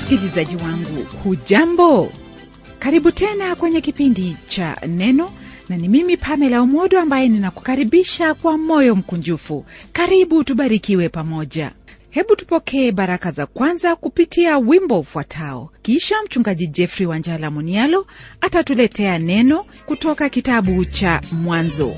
msikilizaji wangu hujambo karibu tena kwenye kipindi cha neno na ni mimi pamela umodo ambaye ninakukaribisha kwa moyo mkunjufu karibu tubarikiwe pamoja hebu tupokee baraka za kwanza kupitia wimbo ufuatao kisha mchungaji jeffrey wanjala munialo atatuletea neno kutoka kitabu cha mwanzo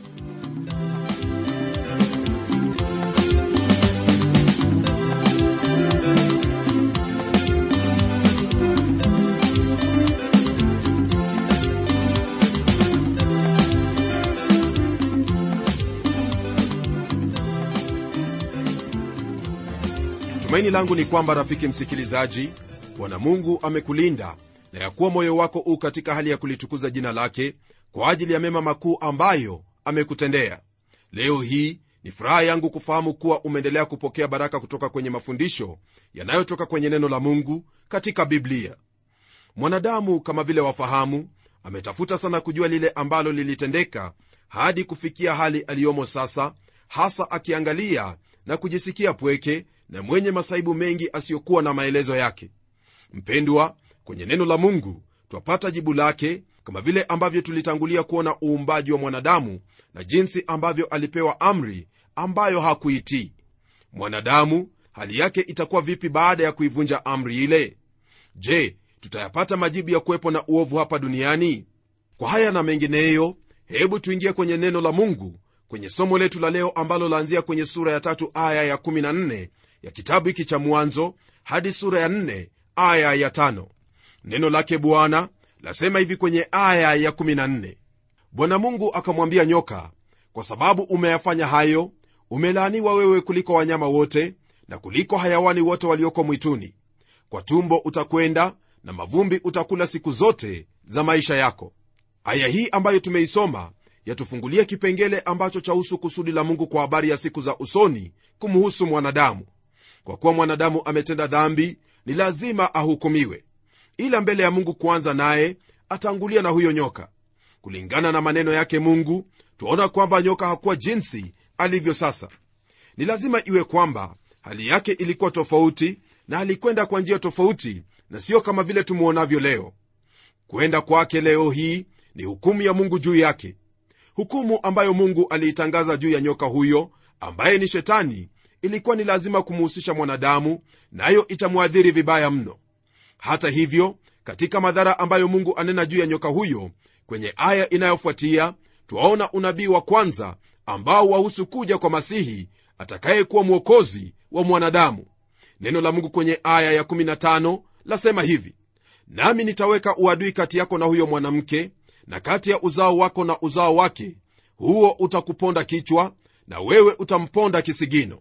tumaini langu ni kwamba rafiki msikilizaji bwana mungu amekulinda na ya kuwa moyo wako u katika hali ya kulitukuza jina lake kwa ajili ya mema makuu ambayo amekutendea leo hii ni furaha yangu kufahamu kuwa umeendelea kupokea baraka kutoka kwenye mafundisho yanayotoka kwenye neno la mungu katika biblia mwanadamu kama vile wafahamu ametafuta sana kujua lile ambalo lilitendeka hadi kufikia hali aliyomo sasa hasa akiangalia na kujisikia pweke na mwenye masaibu mengi asiyokuwa na maelezo yake mpendwa kwenye neno la mungu twapata jibu lake kama vile ambavyo tulitangulia kuona uumbaji wa mwanadamu na jinsi ambavyo alipewa amri ambayo hakuitii mwanadamu hali yake itakuwa vipi baada ya kuivunja amri ile je tutayapata majibu ya kuwepo na uovu hapa duniani kwa haya na mengineyo hebu tuingie kwenye neno la mungu kwenye somo letu la leo ambalo laanzia kwenye sura ya tatu aya ya 14 ya kitabu hiki cha mwanzo hadi sura ya 4 aya ya 5 neno lake bwana lasema hivi kwenye aya ya 14 bwana mungu akamwambia nyoka kwa sababu umeyafanya hayo umelaaniwa wewe kuliko wanyama wote na kuliko hayawani wote walioko mwituni kwa tumbo utakwenda na mavumbi utakula siku zote za maisha yako aya hii ambayo tumeisoma yatufungulia kipengele ambacho chahusu kusudi la mungu kwa habari ya siku za usoni kumhusu mwanadamu kwa kuwa mwanadamu ametenda dhambi ni lazima ahukumiwe ila mbele ya mungu kuanza naye atangulia na huyo nyoka kulingana na maneno yake mungu twaona kwamba nyoka hakuwa jinsi alivyo sasa ni lazima iwe kwamba hali yake ilikuwa tofauti na alikwenda kwa njia tofauti na sio kama vile tumwonavyo leo kwenda kwake leo hii ni hukumu ya mungu juu yake hukumu ambayo mungu aliitangaza juu ya nyoka huyo ambaye ni shetani ilikuwa ni lazima kumuhusisha mwanadamu nayo na itamwadhiri vibaya mno hata hivyo katika madhara ambayo mungu anena juu ya nyoka huyo kwenye aya inayofuatia twaona unabii wa kwanza ambao wahusu kuja kwa masihi atakayekuwa mwokozi wa mwanadamu neno la mungu kwenye aya ya15 lasema hivi nami nitaweka uadui kati yako na huyo mwanamke na kati ya uzao wako na uzao wake huo utakuponda kichwa na wewe utamponda kisigino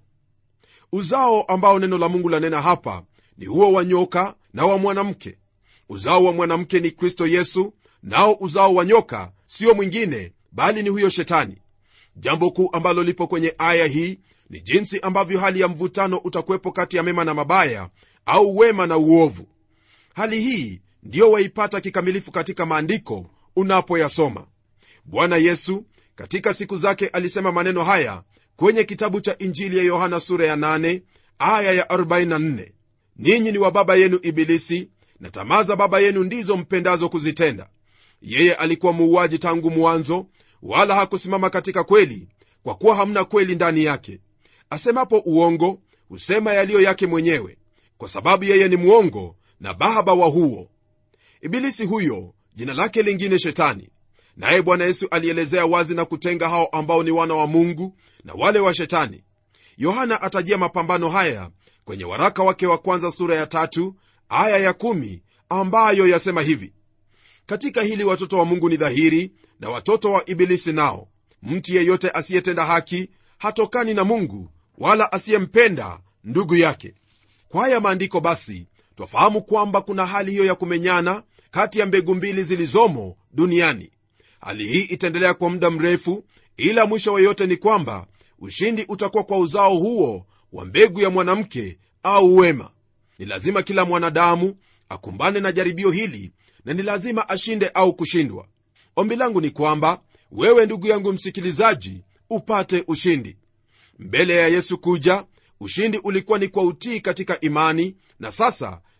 uzao ambao neno la mungu lanena hapa ni huo wa nyoka na wa mwanamke uzao wa mwanamke ni kristo yesu nao uzao wa nyoka sio mwingine bali ni huyo shetani jambo kuu ambalo lipo kwenye aya hii ni jinsi ambavyo hali ya mvutano utakuwepo kati ya mema na mabaya au wema na uovu hali hii ndiyo waipata kikamilifu katika maandiko unapoyasoma bwana yesu katika siku zake alisema maneno haya kwenye kitabu cha injili ya yohana sura ya 8 aya ya 44 ninyi ni wa baba yenu ibilisi na tamaa za baba yenu ndizo mpendazo kuzitenda yeye alikuwa muuaji tangu mwanzo wala hakusimama katika kweli kwa kuwa hamna kweli ndani yake asemapo uongo husema yaliyo yake mwenyewe kwa sababu yeye ni mwongo na baba wa huo ibilisi huyo jina lake lingine shetani naye bwana yesu alielezea wazi na kutenga hao ambao ni wana wa mungu na wale wa shetani yohana atajia mapambano haya kwenye waraka wake wa kwanza sura ya tatu aya ya kumi ambayo yasema hivi katika hili watoto wa mungu ni dhahiri na watoto wa ibilisi nao mtu yeyote asiyetenda haki hatokani na mungu wala asiyempenda ndugu yake kwa haya maandiko basi twafahamu kwamba kuna hali hiyo ya kumenyana kati ya mbegu mbili zilizomo duniani hali hii itaendelea kwa muda mrefu ila mwisho wa yote ni kwamba ushindi utakuwa kwa uzao huo wa mbegu ya mwanamke au wema ni lazima kila mwanadamu akumbane na jaribio hili na ni lazima ashinde au kushindwa ombi langu ni kwamba wewe ndugu yangu msikilizaji upate ushindi mbele ya yesu kuja ushindi ulikuwa ni kwa utii katika imani na sasa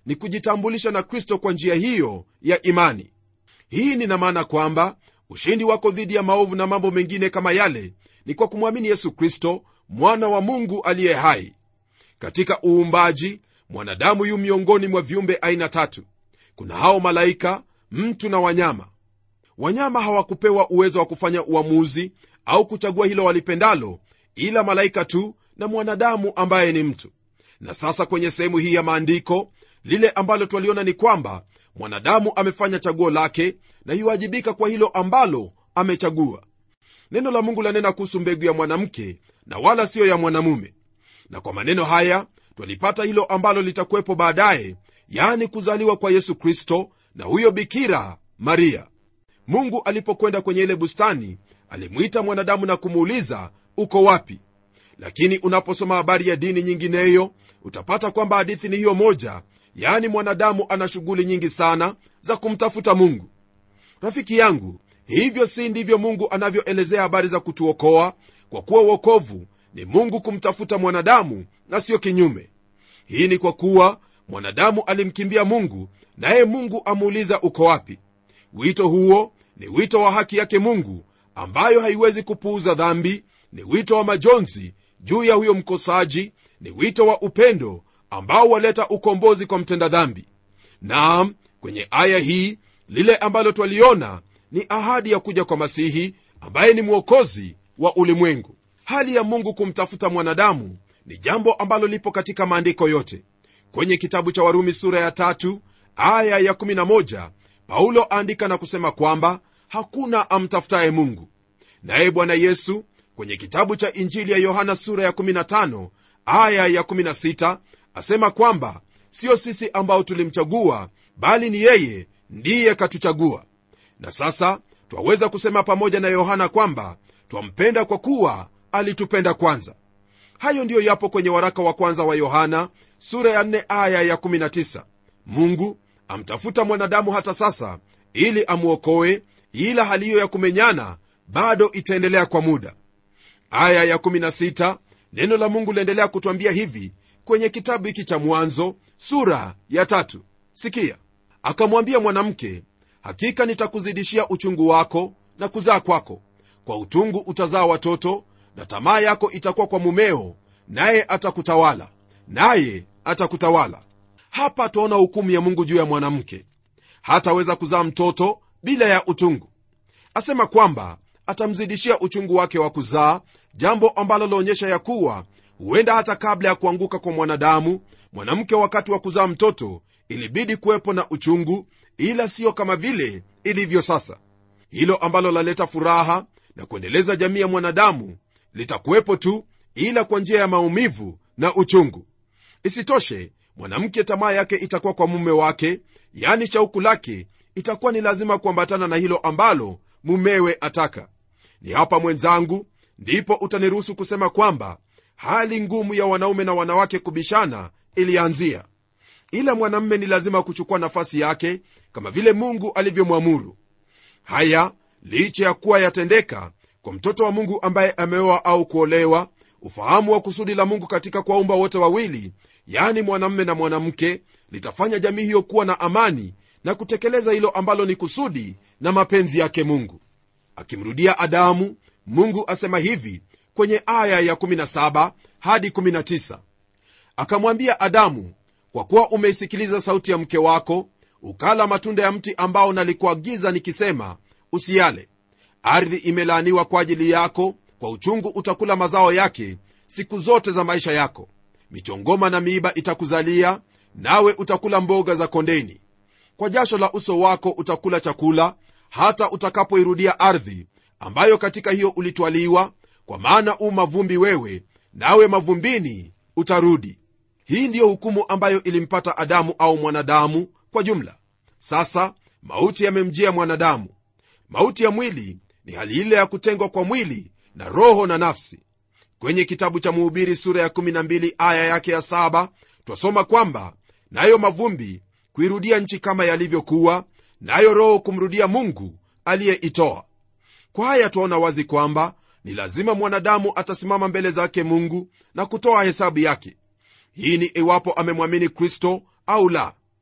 ni kujitambulisha na kristo kwa njia hiyo ya imani hii nina maana kwamba ushindi wako dhidi ya maovu na mambo mengine kama yale ni kwa kumwamini yesu kristo mwana wa mungu aliye hai katika uumbaji mwanadamu yu miongoni mwa viumbe aina tatu kuna hao malaika mtu na wanyama wanyama hawakupewa uwezo wa kufanya uamuzi au kuchagua hilo walipendalo ila malaika tu na mwanadamu ambaye ni mtu na sasa kwenye sehemu hii ya maandiko lile ambalo twaliona ni kwamba mwanadamu amefanya chaguo lake na yuwajibika kwa hilo ambalo amechagua neno la mungu lanena kuhusu mbegu ya mwanamke na wala siyo ya mwanamume na kwa maneno haya twalipata hilo ambalo litakuwepo baadaye yaani kuzaliwa kwa yesu kristo na huyo bikira maria mungu alipokwenda kwenye ile bustani alimwita mwanadamu na kumuuliza uko wapi lakini unaposoma habari ya dini nyingineyo utapata kwamba hadithi ni hiyo moja yaani mwanadamu ana shughuli nyingi sana za kumtafuta mungu rafiki yangu hivyo si ndivyo mungu anavyoelezea habari za kutuokoa kwa kuwa uokovu ni mungu kumtafuta mwanadamu na siyo kinyume hii ni kwa kuwa mwanadamu alimkimbia mungu naye mungu amuuliza uko wapi wito huo ni wito wa haki yake mungu ambayo haiwezi kupuuza dhambi ni wito wa majonzi juu ya huyo mkosaji ni wito wa upendo ambao waleta ukombozi kwa mtenda dhambi naam kwenye aya hii lile ambalo twaliona ni ahadi ya kuja kwa masihi ambaye ni mwokozi wa ulimwengu hali ya mungu kumtafuta mwanadamu ni jambo ambalo lipo katika maandiko yote kwenye kitabu cha warumi sura ya tatu aya ya 11 paulo aandika na kusema kwamba hakuna amtafutaye mungu naye bwana yesu kwenye kitabu cha injili ya yohana sura ya 15 aya ya 16 asema kwamba sio sisi ambao tulimchagua bali ni yeye ndiye katuchagua na sasa twaweza kusema pamoja na yohana kwamba twampenda kwa kuwa alitupenda kwanza hayo ndiyo yapo kwenye waraka wa kwanza wa yohana sura ya 4 aya ya 19 mungu amtafuta mwanadamu hata sasa ili amwokoe ila hali hiyo ya kumenyana bado itaendelea kwa muda aya ya 16 neno la mungu liendelea kutwambia hivi kwenye kitabu hiki cha mwanzo sura ya tatu sikia akamwambia mwanamke hakika nitakuzidishia uchungu wako na kuzaa kwako kwa utungu utazaa watoto na tamaa yako itakuwa kwa mumeo naye atakutawala naye atakutawala hapa twaona hukumu ya mungu juu ya mwanamke hataweza kuzaa mtoto bila ya utungu asema kwamba atamzidishia uchungu wake wa kuzaa jambo ambalo laonyesha ya kuwa huenda hata kabla ya kuanguka kwa mwanadamu mwanamke wakati wa kuzaa mtoto ilibidi kuwepo na uchungu ila siyo kama vile ilivyo sasa hilo ambalo laleta furaha na kuendeleza jamii ya mwanadamu litakuwepo tu ila kwa njia ya maumivu na uchungu isitoshe mwanamke tamaa yake itakuwa kwa mume wake yani shauku lake itakuwa ni lazima kuambatana na hilo ambalo mumewe ataka ni hapa mwenzangu ndipo utaniruhusu kusema kwamba hali ngumu ya wanaume na wanawake kubishana ilianzia ila mwanamme ni lazima kuchukua nafasi yake kama vile mungu alivyomwamuru haya licha ya kuwa yatendeka kwa mtoto wa mungu ambaye ameoa au kuolewa ufahamu wa kusudi la mungu katika kuwaumba wote wawili yani mwanamme na mwanamke litafanya jamii hiyo kuwa na amani na kutekeleza hilo ambalo ni kusudi na mapenzi yake mungu akimrudia adamu mungu asema hivi kwenye aya ya 17 hadi 19 akamwambia adamu kwa kuwa umeisikiliza sauti ya mke wako ukala matunda ya mti ambao nalikuagiza nikisema usiale ardhi imelaaniwa kwa ajili yako kwa uchungu utakula mazao yake siku zote za maisha yako michongoma na miiba itakuzalia nawe utakula mboga za kondeni kwa jasho la uso wako utakula chakula hata utakapoirudia ardhi ambayo katika hiyo ulitwaliwa kwa maana u mavumbi wewe nawe mavumbini utarudi hii ndiyo hukumu ambayo ilimpata adamu au mwanadamu kwa jumla sasa mauti yamemjia mwanadamu mauti ya mwili ni hali ile ya kutengwa kwa mwili na roho na nafsi kwenye kitabu cha muhubiri sura ya 12 aya yake ya 7 twasoma kwamba nayo mavumbi kuirudia nchi kama yalivyokuwa nayo roho kumrudia mungu aliyeitoa kwa haya twaona wazi kwamba ni lazima mwanadamu atasimama mbele zake mungu na kutoa hesabu yake hii ni iwapo amemwamini kristo au la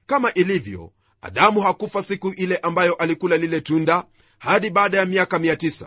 kama ilivyo adamu hakufa siku ile ambayo alikula lile tunda hadi baada ya miaka 900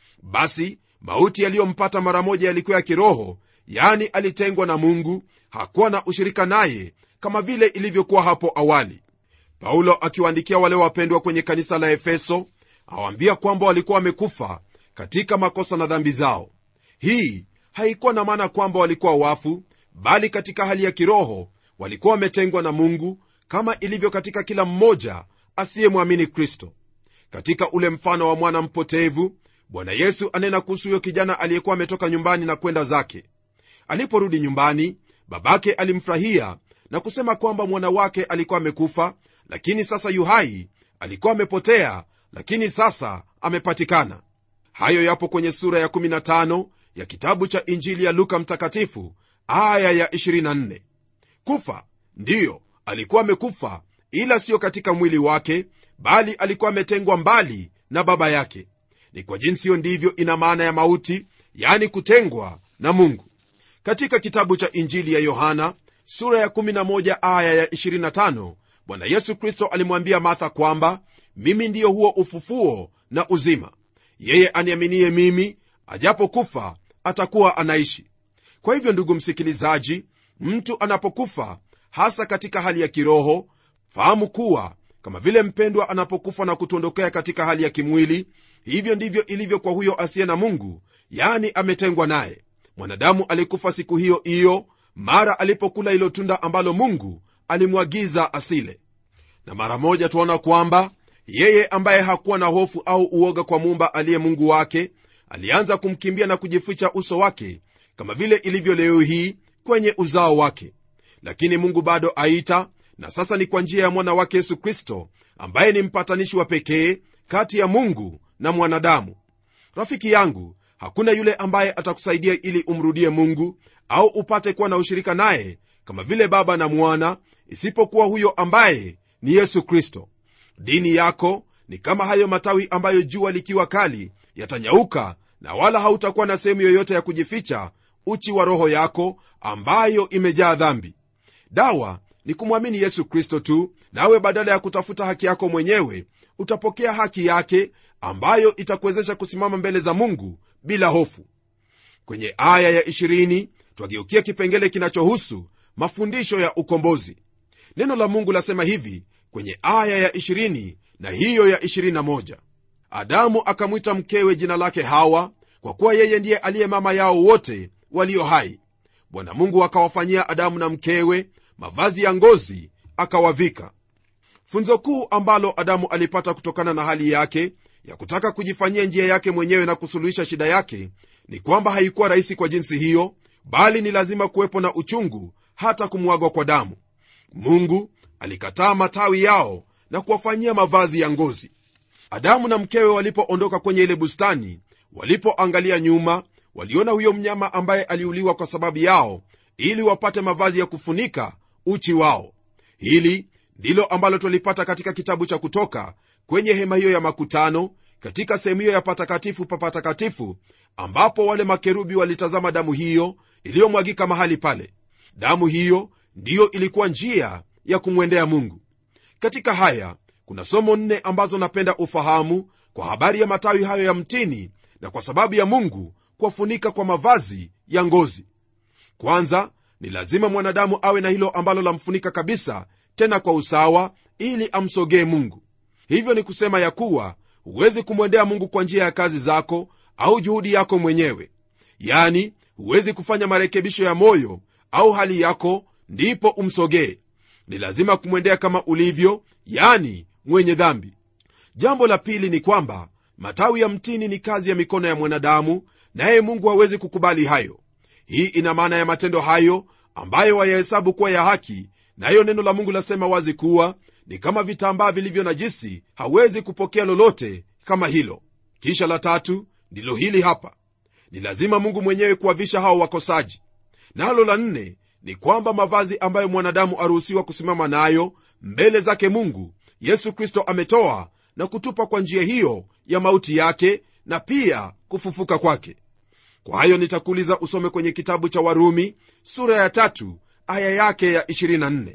basi mauti yaliyompata mara moja yalikuwa ya kiroho yani alitengwa na mungu hakuwa na ushirika naye kama vile ilivyokuwa hapo awali paulo akiwaandikia wale wapendwa kwenye kanisa la efeso awaambia kwamba walikuwa wamekufa katika makosa na dhambi zao hii haikuwa na maana kwamba walikuwa wafu bali katika hali ya kiroho walikuwa wametengwa na mungu kama ilivyo katika kila mmoja asiyemwamini kristo katika ule mfano wa mwana mpotevu bwana yesu anena kuhusu huyo kijana aliyekuwa ametoka nyumbani na kwenda zake aliporudi nyumbani babake alimfurahia na kusema kwamba mwana wake alikuwa amekufa lakini sasa yuhai alikuwa amepotea lakini sasa amepatikana hayo yapo kwenye sura ya 15 ya kitabu cha injili ya luka mtakatifu aya ya 24 kufa ndiyo alikuwa amekufa ila siyo katika mwili wake bali alikuwa ametengwa mbali na baba yake ni kwa jinsi hiyo ndivyo ina maana ya mauti yani kutengwa na mungu katika kitabu cha injili ya yohana sura ya 11 aya ya 25 bwana yesu kristo alimwambia martha kwamba mimi ndiyo huo ufufuo na uzima yeye aniaminie mimi ajapokufa atakuwa anaishi kwa hivyo ndugu msikilizaji mtu anapokufa hasa katika hali ya kiroho fahamu kuwa kama vile mpendwa anapokufa na kutuondokea katika hali ya kimwili hivyo ndivyo ilivyo kwa huyo asiye na mungu yani ametengwa naye mwanadamu alikufa siku hiyo hiyo mara alipokula hilo tunda ambalo mungu alimwagiza asile na mara moja tuona kwamba yeye ambaye hakuwa na hofu au uoga kwa muumba aliye mungu wake alianza kumkimbia na kujificha uso wake kama vile ilivyo leo hii kwenye uzao wake lakini mungu bado aita na sasa ni kwa njia ya mwana wake yesu kristo ambaye ni mpatanishi wa pekee kati ya mungu na mwanadamu rafiki yangu hakuna yule ambaye atakusaidia ili umrudie mungu au upate kuwa na ushirika naye kama vile baba na mwana isipokuwa huyo ambaye ni yesu kristo dini yako ni kama hayo matawi ambayo jua likiwa kali yatanyauka na wala hautakuwa na sehemu yoyote ya kujificha uchi wa roho yako ambayo imejaa dhambi dawa ni kumwamini yesu kristo tu nawe badala ya kutafuta haki yako mwenyewe utapokea haki yake ambayo itakuwezesha kusimama mbele za mungu bila hofu kwenye aya ya 20 twageukia kipengele kinachohusu mafundisho ya ukombozi neno la mungu lasema hivi kwenye aya ya 20 na hiyo ya 21 adamu akamwita mkewe jina lake hawa kwa kuwa yeye ndiye aliye mama yao wote walio hai bwana mungu akawafanyia adamu na mkewe mavazi ya ngozi akawavika funzo kuu ambalo adamu alipata kutokana na hali yake ya kutaka kujifanyia njia yake mwenyewe na kusuluhisha shida yake ni kwamba haikuwa rahisi kwa jinsi hiyo bali ni lazima kuwepo na uchungu hata kumwagwa kwa damu mungu alikataa matawi yao na kuwafanyia mavazi ya ngozi adamu na mkewe walipoondoka kwenye ile bustani walipoangalia nyuma waliona huyo mnyama ambaye aliuliwa kwa sababu yao ili wapate mavazi ya kufunika uchi wao hili ndilo ambalo twalipata katika kitabu cha kutoka kwenye hema hiyo ya makutano katika sehemu hiyo ya patakatifu pa patakatifu ambapo wale makerubi walitazama damu hiyo iliyomwagika mahali pale damu hiyo ndiyo ilikuwa njia ya kumwendea mungu katika haya kuna somo nne ambazo napenda ufahamu kwa habari ya matawi hayo ya mtini na kwa sababu ya mungu kuwafunika kwa mavazi ya ngozi kwanza ni lazima mwanadamu awe na hilo ambalo lamfunika kabisa tena kwa usawa ili amsogee mungu hivyo ni kusema ya kuwa huwezi kumwendea mungu kwa njia ya kazi zako au juhudi yako mwenyewe yani huwezi kufanya marekebisho ya moyo au hali yako ndipo umsogee ni lazima kumwendea kama ulivyo yani mwenye dhambi jambo la pili ni kwamba matawi ya mtini ni kazi ya mikono ya mwanadamu naye mungu hawezi kukubali hayo hii ina maana ya matendo hayo ambayo wayahesabu kuwa ya haki nayo neno la mungu lasema wazi kuwa ni kama vitambaa vilivyo najisi hawezi kupokea lolote kama hilo kisha la tatu ndilo hili hapa ni lazima mungu mwenyewe kuwavisha hao wakosaji nalo la nne ni kwamba mavazi ambayo mwanadamu aruhusiwa kusimama nayo mbele zake mungu yesu kristo ametoa na kutupa kwa njia hiyo ya mauti yake na pia kufufuka kwake kwa hayo nitakuuliza usome kwenye kitabu cha warumi sura ya tatu aya yake ya 24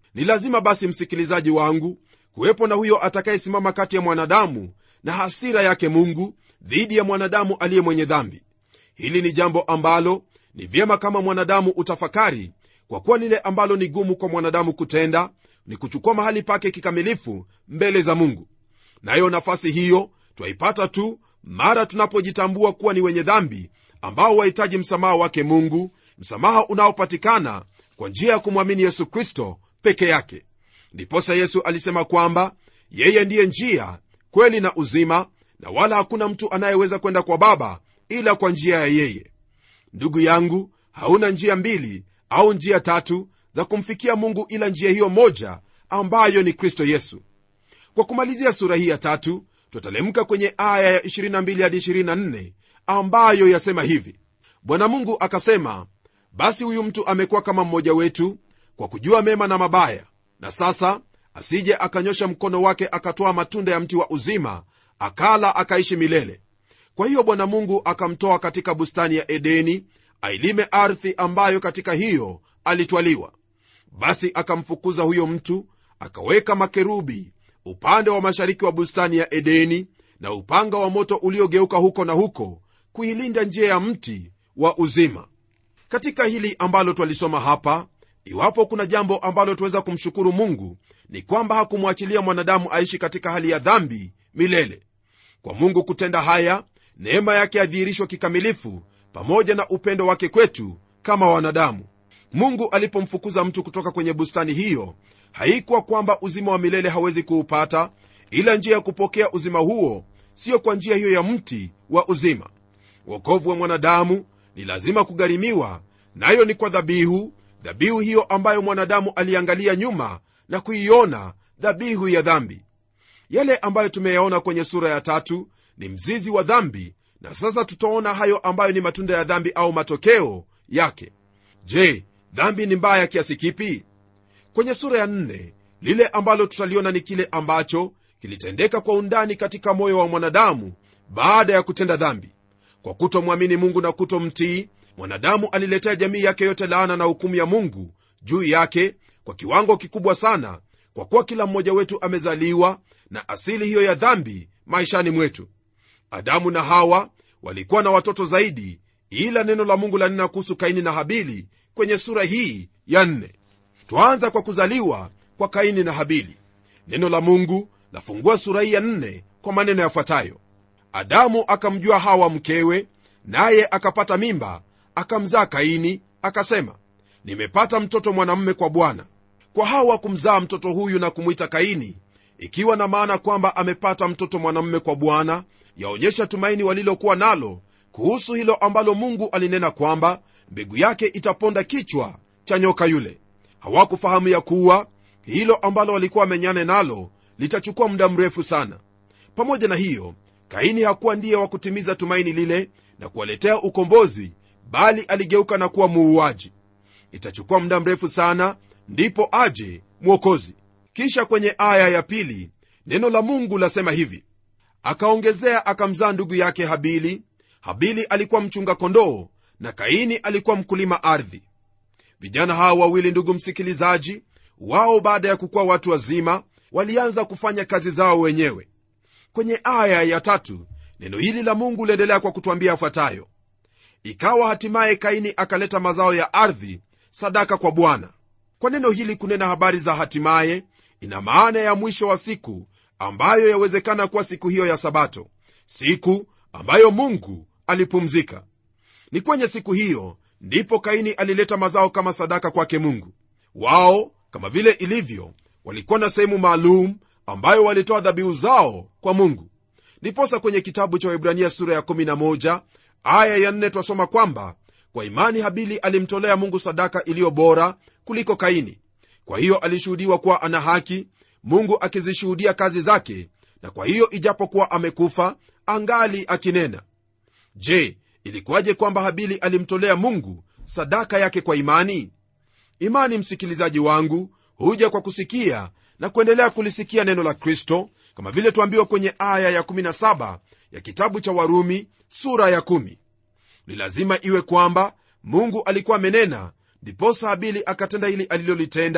ni lazima basi msikilizaji wangu kuwepo na huyo atakayesimama kati ya mwanadamu na hasira yake mungu dhidi ya mwanadamu aliye mwenye dhambi hili ni jambo ambalo ni vyema kama mwanadamu utafakari kwa kuwa lile ambalo ni gumu kwa mwanadamu kutenda ni kuchukua mahali pake kikamilifu mbele za mungu nayo nafasi hiyo twaipata tu mara tunapojitambua kuwa ni wenye dhambi ambao wahitaji msamaha wake mungu msamaha unaopatikana kwa njia ya kumwamini yesu kristo peke yake ndiposa yesu alisema kwamba yeye ndiye njia kweli na uzima na wala hakuna mtu anayeweza kwenda kwa baba ila kwa njia ya yeye ndugu yangu hauna njia mbili au njia tatu za kumfikia mungu ila njia hiyo moja ambayo ni kristo yesu kwa kumalizia sura hii ya tatu tutalemka kwenye aya ya 22 hadi 24 ambayo yasema hivi bwana mungu akasema basi huyu mtu amekuwa kama mmoja wetu kwa kujua mema na mabaya na sasa asije akanyosha mkono wake akatoa matunda ya mti wa uzima akala akaishi milele kwa hiyo bwana mungu akamtoa katika bustani ya edeni ailime ardhi ambayo katika hiyo alitwaliwa basi akamfukuza huyo mtu akaweka makerubi upande wa mashariki wa bustani ya edeni na upanga wa moto uliogeuka huko na huko kuilinda njia ya mti wa uzima katika hili ambalo twalisoma hapa iwapo kuna jambo ambalo tuweza kumshukuru mungu ni kwamba hakumwachilia mwanadamu aishi katika hali ya dhambi milele kwa mungu kutenda haya neema yake adhihirishwa kikamilifu pamoja na upendo wake kwetu kama wanadamu mungu alipomfukuza mtu kutoka kwenye bustani hiyo haikuwa kwamba uzima wa milele hawezi kuupata ila njia ya kupokea uzima huo siyo kwa njia hiyo ya mti wa uzima wokovu wa mwanadamu ni lazima kugharimiwa nayo ni kwa dhabihu dhabihu hiyo ambayo mwanadamu aliangalia nyuma na kuiona dhabihu ya dhambi yale ambayo tumeyaona kwenye sura ya tatu ni mzizi wa dhambi na sasa tutaona hayo ambayo ni matunda ya dhambi au matokeo yake je dhambi ni mbaya kiasi kipi kwenye sura ya nne lile ambalo tutaliona ni kile ambacho kilitendeka kwa undani katika moyo wa mwanadamu baada ya kutenda dhambi kwa kutomwamini mungu na kutomtii mwanadamu aliletea jamii yake yote laana na hukumu ya mungu juu yake kwa kiwango kikubwa sana kwa kuwa kila mmoja wetu amezaliwa na asili hiyo ya dhambi maishani mwetu adamu na hawa walikuwa na watoto zaidi ila neno la mungu lanena kuhusu kaini na habili kwenye sura hii ya nne twaanza kwa kuzaliwa kwa kaini na habili neno la mungu lafungua sura hii ya nne kwa maneno yafuatayo adamu akamjua hawa mkewe naye akapata mimba akamzaa kaini akasema nimepata mtoto mwanamume kwa bwana kwa hawa kumzaa mtoto huyu na kumwita kaini ikiwa na maana kwamba amepata mtoto mwanamume kwa bwana yaonyesha tumaini walilokuwa nalo kuhusu hilo ambalo mungu alinena kwamba mbegu yake itaponda kichwa cha nyoka yule hawakufahamu ya kuwa hilo ambalo walikuwa wamenyane nalo litachukua muda mrefu sana pamoja na hiyo kaini hakuwa ndiye wa kutimiza tumaini lile na kuwaletea ukombozi bali aligeuka na kuwa muuaji itachukua muda mrefu sana ndipo aje mwokozi kisha kwenye aya ya pili neno la mungu lasema hivi akaongezea akamzaa ndugu yake habili habili alikuwa mchunga kondoo na kaini alikuwa mkulima ardhi vijana hawa wawili ndugu msikilizaji wao baada ya kukuwa watu wazima walianza kufanya kazi zao wenyewe kwenye aya ya tatu neno hili la mungu liendelea kwa kutwambia afuatayo ikawa hatimaye kaini akaleta mazao ya ardhi sadaka kwa bwana kwa neno hili kunena habari za hatimaye ina maana ya mwisho wa siku ambayo yawezekana kuwa siku hiyo ya sabato siku ambayo mungu alipumzika ni kwenye siku hiyo ndipo kaini alileta mazao kama sadaka kwake mungu wao kama vile ilivyo walikuwa na sehemu maalum ambayo walitoa dhabihu zao kwa mungu ndiposa kwenye kitabu cha waibrania sura ya 11 aya ya 4 twasoma kwamba kwa imani habili alimtolea mungu sadaka iliyo bora kuliko kaini kwa hiyo alishuhudiwa kuwa ana haki mungu akizishuhudia kazi zake na kwa hiyo ijapokuwa amekufa angali akinena je ilikuwaje kwamba habili alimtolea mungu sadaka yake kwa imani imani msikilizaji wangu huja kwa kusikia na kuendelea kulisikia neno la kristo kama vile tuambiwa kwenye aya ya17 ya kitabu cha warumi sura ya 1 ni lazima iwe kwamba mungu alikuwa amenena ndiposa habili akatenda hili alilolitenda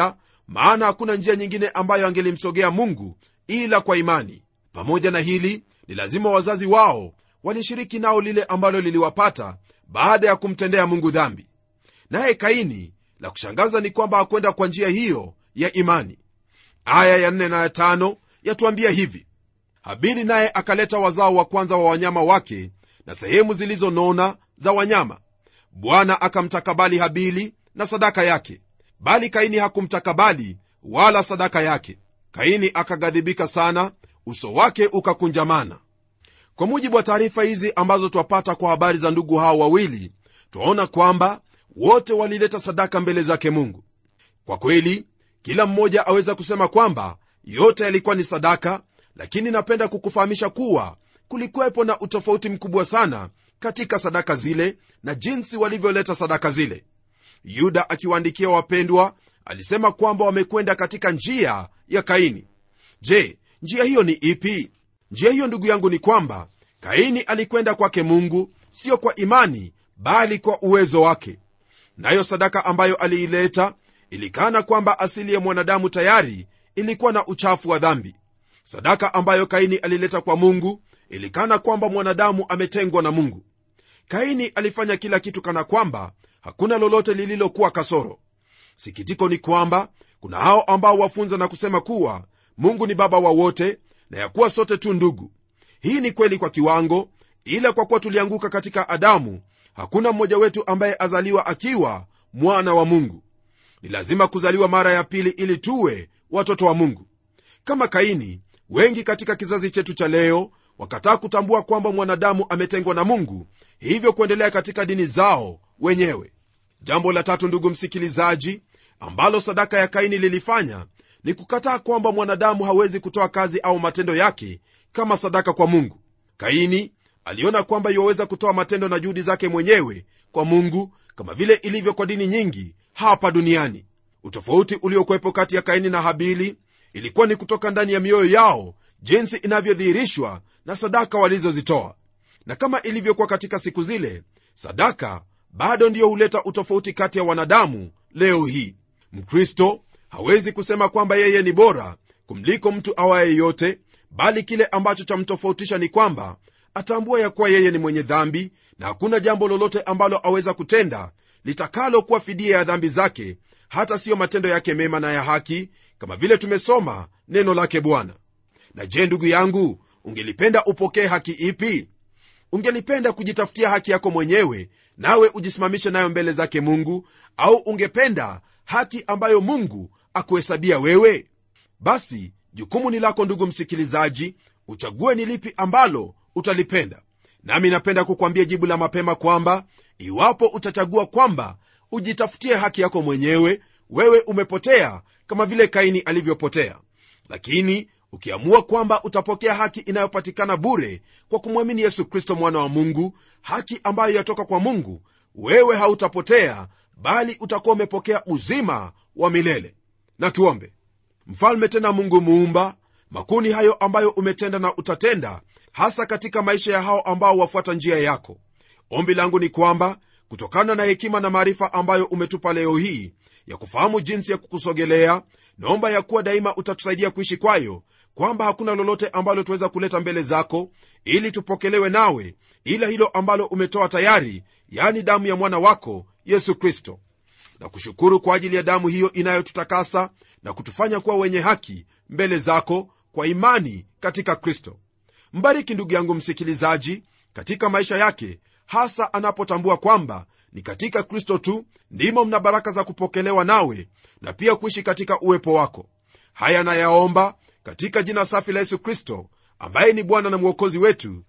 maana hakuna njia nyingine ambayo angelimsogea mungu ila kwa imani pamoja na hili ni lazima wazazi wao walishiriki nao lile ambalo liliwapata baada ya kumtendea mungu dhambi naye kaini la kushangaza ni kwamba hakwenda kwa njia hiyo ya imani aya ya nne na ya tano yatuambia hivi habili naye akaleta wazao wa kwanza wa wanyama wake na sehemu zilizonona za wanyama bwana akamtakabali habili na sadaka yake bali kaini hakumtakabali wala sadaka yake kaini akaghadhibika sana uso wake ukakunjamana kwa mujibu wa taarifa hizi ambazo twapata kwa habari za ndugu hao wawili twaona kwamba wote walileta sadaka mbele zake mungu kwa kweli kila mmoja aweza kusema kwamba yote yalikuwa ni sadaka lakini napenda kukufahamisha kuwa kulikuwepo na utofauti mkubwa sana katika sadaka zile na jinsi walivyoleta sadaka zile yuda akiwaandikia wapendwa alisema kwamba wamekwenda katika njia ya kaini je njia hiyo ni ipi njia hiyo ndugu yangu ni kwamba kaini alikwenda kwake mungu sio kwa imani bali kwa uwezo wake nayo sadaka ambayo aliileta ilikana kwamba asili ya mwanadamu tayari ilikuwa na uchafu wa dhambi sadaka ambayo kaini alileta kwa mungu ilikana kwamba mwanadamu ametengwa na mungu kaini alifanya kila kitu kana kwamba hakuna lolote lililokuwa kasoro sikitiko ni kwamba kuna hao ambao wafunza na kusema kuwa mungu ni baba wa wote na ya kuwa sote tu ndugu hii ni kweli kwa kiwango ila kwa kuwa tulianguka katika adamu hakuna mmoja wetu ambaye azaliwa akiwa mwana wa mungu ni lazima kuzaliwa mara ya pili ili tuwe watoto wa mungu kama kaini wengi katika kizazi chetu cha leo wakataa kutambua kwamba mwanadamu ametengwa na mungu hivyo kuendelea katika dini zao wenyewe jambo la tatu ndugu msikilizaji ambalo sadaka ya kaini lilifanya ni kukataa kwamba mwanadamu hawezi kutoa kazi au matendo yake kama sadaka kwa mungu kaini aliona kwamba iwaweza kutoa matendo na juhudi zake mwenyewe kwa mungu kama vile ilivyo kwa dini nyingi hapa duniani utofauti uliokuwepo kati ya kaini na habili ilikuwa ni kutoka ndani ya mioyo yao jinsi inavyodhihirishwa na sadaka walizozitoa na kama ilivyokuwa katika siku zile sadaka bado ndiyo huleta utofauti kati ya wanadamu leo hii mkristo hawezi kusema kwamba yeye ni bora kumliko mtu awaye yote bali kile ambacho chamtofautisha ni kwamba atambua ya kuwa yeye ni mwenye dhambi na hakuna jambo lolote ambalo aweza kutenda litakalokuwa fidia ya dhambi zake hata siyo matendo yake mema na ya haki kama vile tumesoma neno lake bwana na je ndugu yangu ungelipenda upokee haki ipi ungelipenda kujitafutia haki yako mwenyewe nawe ujisimamishe nayo mbele zake mungu au ungependa haki ambayo mungu akuhesabia wewe basi jukumu ni lako ndugu msikilizaji uchague ni lipi ambalo utalipenda nami napenda kukwambia jibu la mapema kwamba iwapo utachagua kwamba ujitafutie haki yako mwenyewe wewe umepotea kama vile kaini alivyopotea lakini ukiamua kwamba utapokea haki inayopatikana bure kwa kumwamini yesu kristo mwana wa mungu haki ambayo yatoka kwa mungu wewe hautapotea bali utakuwa umepokea uzima wa milele na tuombe mfalme tena mungu muumba makuni hayo ambayo umetenda na utatenda hasa katika maisha ya hao ambao wafuata njia yako ombi langu ni kwamba kutokana na hekima na maarifa ambayo umetupa leo hii ya kufahamu jinsi ya kukusogelea naomba ya kuwa daima utatusaidia kuishi kwayo kwamba hakuna lolote ambalo tuweza kuleta mbele zako ili tupokelewe nawe ila hilo ambalo umetoa tayari yani damu ya mwana wako yesu kristo na kushukuru kwa ajili ya damu hiyo inayotutakasa na kutufanya kuwa wenye haki mbele zako kwa imani katika kristo mbariki ndugu yangu msikilizaji katika maisha yake hasa anapotambua kwamba ni katika kristo tu ndimo mna baraka za kupokelewa nawe na pia kuishi katika uwepo wako haya nayaomba katika jina safi la yesu kristo ambaye ni bwana na mwokozi wetu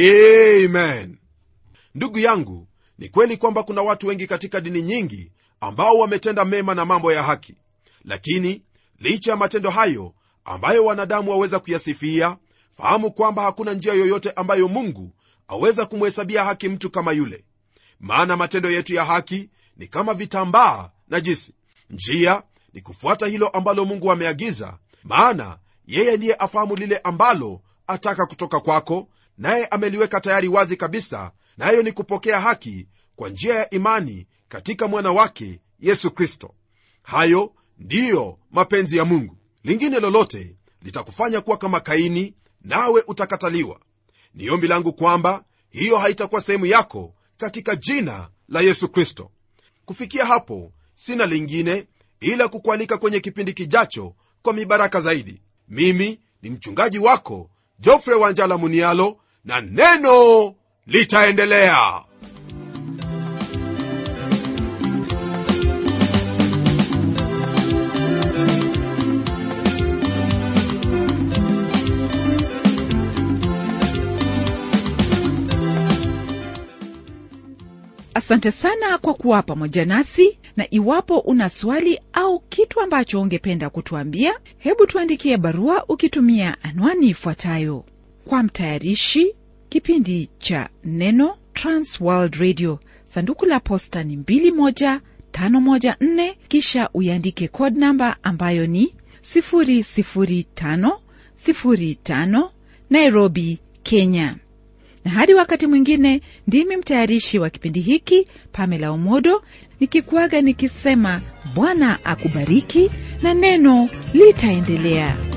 amen ndugu yangu ni kweli kwamba kuna watu wengi katika dini nyingi ambao wametenda mema na mambo ya haki lakini licha ya matendo hayo ambayo wanadamu waweza kuyasifia fahamu kwamba hakuna njia yoyote ambayo mungu aweza kumhesabia haki mtu kama yule maana matendo yetu ya haki ni kama vitambaa na jisi njia ni kufuata hilo ambalo mungu ameagiza maana yeye ndiye afahamu lile ambalo ataka kutoka kwako naye ameliweka tayari wazi kabisa nayo ni kupokea haki kwa njia ya imani katika mwana wake yesu kristo hayo ndiyo mapenzi ya mungu lingine lolote litakufanya kuwa kama kaini nawe utakataliwa ni ombi langu kwamba hiyo haitakuwa sehemu yako katika jina la yesu kristo kufikia hapo sina lingine ila kukualika kwenye kipindi kijacho kwa mibaraka zaidi mimi ni mchungaji wako jofre wanjala munialo na neno litaendelea asante sana kwa kuwa pamoja nasi na iwapo una swali au kitu ambacho ungependa kutuambia hebu tuandikie barua ukitumia anwani ifuatayo kwa mtayarishi kipindi cha neno transworld radio sanduku la posta ni 21514 kisha uiandike code namba ambayo ni 00505 nairobi kenya na hadi wakati mwingine ndimi mtayarishi wa kipindi hiki pamela omodo nikikuaga nikisema bwana akubariki na neno litaendelea